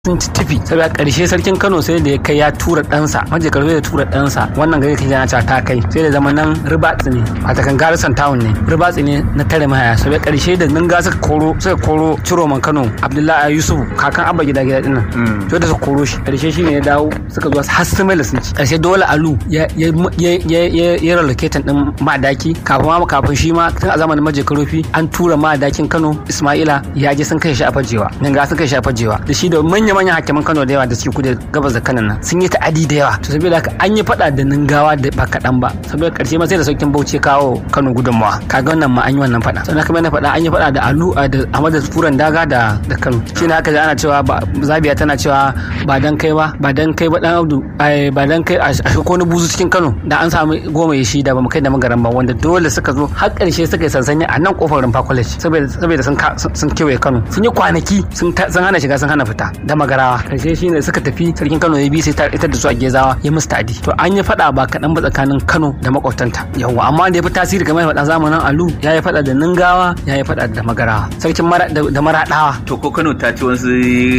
sun ci tifi saboda karshe sarkin kano sai da ya kai ya tura ɗansa maje karfe da tura ɗansa wannan gari kan yana cewa ta kai sai da zama nan ribatsi ne a takan garisan town ne ribatsi ne na tare mahaya saboda karshe da nan ga suka koro suka koro ciroman kano abdullahi yusuf kakan abba gida gida dinnan to da suka koro shi karshe shi ne ya dawo suka zo har su mai sun ci karshe dole alu ya ya ya ya ya relocating din madaki kafin ma kafin shi ma tun a zamanin maje karofi an tura madakin kano ismaila ya je sun kai shi a fajewa nan ga sun kai shi a fajewa da shi da manya manya hakiman Kano da yawa da suke kudu gabas da kanan nan sun yi ta'adi da yawa to saboda haka an yi fada da ningawa da ba kaɗan ba saboda karshe ma sai da saukin bauchi kawo Kano gudunmawa kaga wannan ma an yi wannan fada sannan kuma na fada an yi fada da Alu da Ahmad Furan Daga da da Kano shine haka ana cewa Zabiya tana cewa ba dan kai ba ba dan kai ba dan Audu ba dan kai a ko na buzu cikin Kano da an samu goma ya shi da ba mu kai da magaran ba wanda dole suka zo har karshe suka yi sansani a nan kofar Rumfa College saboda saboda sun sun kewaye Kano sun yi kwanaki sun hana shiga sun hana fita da magarawa karshe shine suka tafi sarkin Kano ya bi sai ta ita da su a Gezawa ya musu tadi to an yi fada ba kaɗan ba tsakanin Kano da makwabtanta yawa amma da ya fi tasiri kamar faɗa zamanin Alu ya yi fada da Ningawa ya yi fada da Magarawa sarkin da Maraɗawa to ko Kano ta ci wasu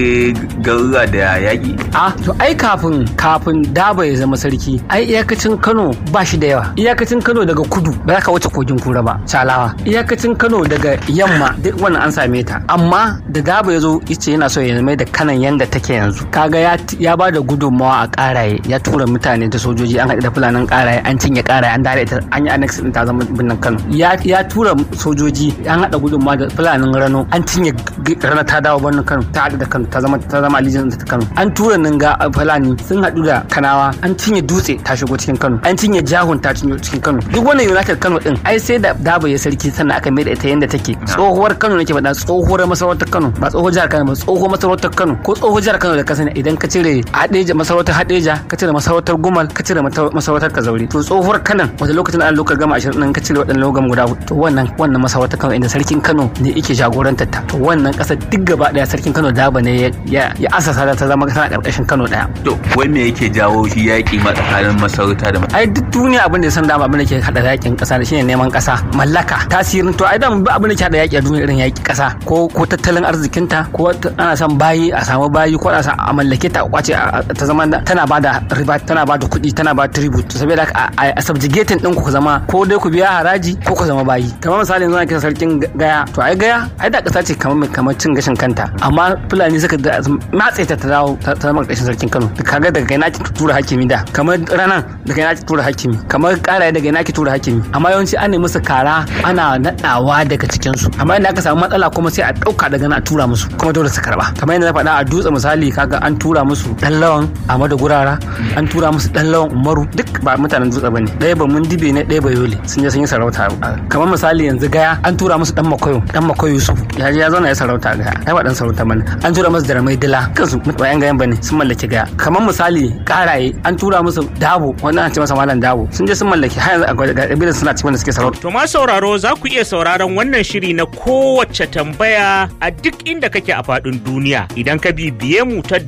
garuruwa da yaƙi a to ai kafin kafin Daba ya zama sarki ai iyakacin Kano ba shi da yawa iyakacin Kano daga kudu ba za ka wuce kogin kura ba Salawa iyakacin Kano daga yamma duk wannan an same ta amma da Daba ya zo yace yana so ya mai da kanan yanda take yanzu kaga ya ya ba da gudunmawa a karaye ya tura mutane da sojoji an haɗu da fulanin karaye an cinye karaye an dare ta an yi annex din ta zama birnin Kano ya ya tura sojoji an haɗa gudunmawa da fulanin Rano an cinye Rana ta dawo birnin Kano ta haɗu da Kano ta zama ta zama alijin ta Kano an tura Ninga Fulani sun haɗu da Kanawa an cinye Dutse ta shigo cikin Kano an cinye Jahun ta cinye cikin Kano duk wannan United Kano din ai sai da Dabo ya sarki sannan aka mai da ita yanda take tsohuwar Kano nake faɗa tsohuwar masarautar Kano ba tsohuwar jihar Kano ba tsohuwar masarautar Kano ko tsohuwar jihar Kano da ka sani idan ka cire hadeja masarautar hadeja ka cire masarautar gumal ka cire masarautar kazauri to tsohuwar kanan wanda lokacin an lokacin gama ashirin nan ka cire waɗannan logan guda to wannan wannan masarautar Kano inda sarkin Kano ne yake jagorantar ta to wannan ƙasar duk gaba daya sarkin Kano daba ne ya ya asasa ta zama tana karkashin Kano daya to wai me yake jawo shi yaƙi ma tsakanin masarauta da ai duk duniya abin da ya san dama abin da ke hada yaƙin ƙasa da shine neman ƙasa mallaka tasirin to ai da abin da ke hada yaƙi a duniya irin yaƙi ƙasa ko ko tattalin arzikinta ko ana son bayi a samu bayi ko ana son a mallake ta kwace ta zama tana bada riba tana bada kuɗi tana bada tribute to saboda a subjugating din ku zama ko dai ku biya haraji ko ku zama bayi kamar misali yanzu kisa sarkin gaya to ai gaya ai da kasa ce kamar kamar cin gashin kanta amma fulani suka matse ta ta dawo ta zama ƙarshen sarkin Kano kaga daga kai naki tura hakimi da kamar ranan daga kai naki tura hakimi kamar karaye daga naki tura hakimi amma yawanci an nemi su kara ana nadawa daga cikin su amma idan aka samu matsala kuma sai a dauka daga na tura musu kuma dole su karba kamar yadda na faɗa a dutse misali kaga an tura musu dan lawan Ahmadu Gurara an tura musu dan lawan Umaru duk ba mutanen dutse bane ɗaya ba mun dibe ne ɗaya ba yole sun je sun yi sarauta kamar misali yanzu gaya an tura musu dan makoyo dan makoyo Yusuf ya je ya zauna ya sarauta gaya ai ba dan sarauta bane an tura musu Daramai Dila kansu ba yan gayan bane sun mallaki gaya kamar misali karaye an tura musu Dabo wannan an ce masa malam Dabo sun je sun mallaki har yanzu ga kabilan suna cikin da suke sarauta to ma sauraro za ku iya sauraron wannan shiri na kowace tambaya a duk inda kake a faɗin duniya idan ka bibiye mu ta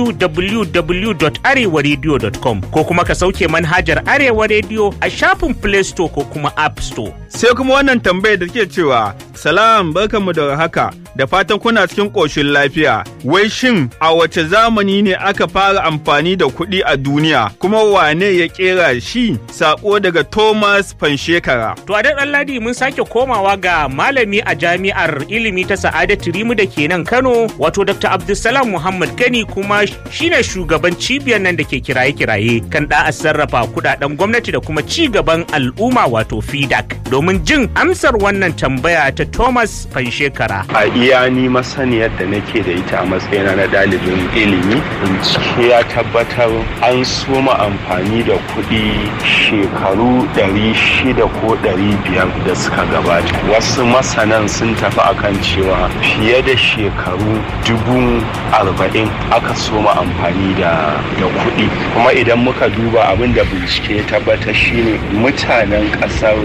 www.arewaradio.com ko kuma ka sauke manhajar Arewa Radio a shafin Play Store ko kuma App Store. Sai kuma wannan tambayar da ke cewa, Salam barkanmu da haka, da fatan kuna cikin ƙoshin lafiya. Wai shin a wace zamani ne aka fara amfani da kuɗi a duniya, kuma wane ya ƙera shi? Sako daga Thomas Fanshekara. To a daɗan ladi mun sake komawa ga malami a jami'ar ilimi ta Sa'adatu Rimu da ke nan Kano, wato Dr. Abdulsalam Muhammad Gani kuma shine shugaban cibiyar nan da ke kiraye-kiraye kan da sarrafa kudaden gwamnati da kuma ci gaban al'umma wato FIDAC domin jin amsar wannan tambaya ta Thomas Fanshekara. A iya ni masaniyar da nake da ita a matsayina na ɗalibin ilimi, bincike ya tabbatar an soma amfani da kuɗi shekaru 600 ko 500 da suka gabata. Wasu masanan sun tafi akan cewa fiye da shekaru dubu arba'in aka soma amfani da kuɗi kuma idan muka duba abin da bincike ya tabbatar shine mutanen ƙasar